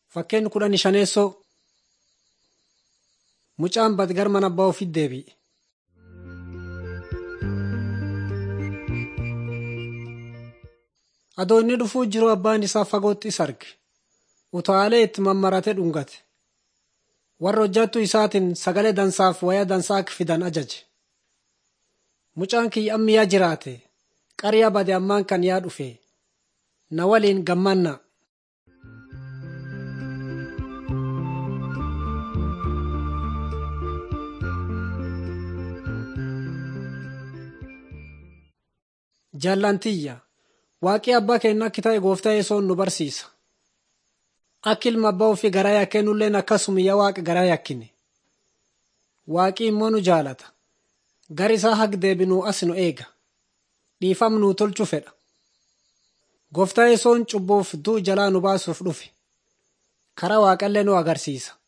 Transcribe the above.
Fakkeen kudhan shaneessoo mucaan badgar mana abbaa ofiit deebi'e. Adoo inni dhufuu jiru abbaan isaa fagootti isa arge. Utaalee itti mammaratee dhungate. Warra hojjattuu isaatiin sagalee dansaaf waya dansaa akka fidan ajaje. Mucaan kiyya ammi yaa jiraate qaryaa bade ammaan kan yaa dhufe na waliin gammannaa. Jaallantiyya waaqii abbaa keenya akki ta'e gooftaa yesoon nu barsiisa. Akka ilma abbaa ofii garaa yakkee nulleen akkasuma yaa waaqa garaa yakkine. Waaqii immoo nu jaalata. Gar isaa haq deebinuu as nu eega. Dhiifam nuu tolchu fedha. Gooftaa yesoon cubbuuf du'u jalaa nu baasuuf dhufe. Karaa waaqallee nu agarsiisa.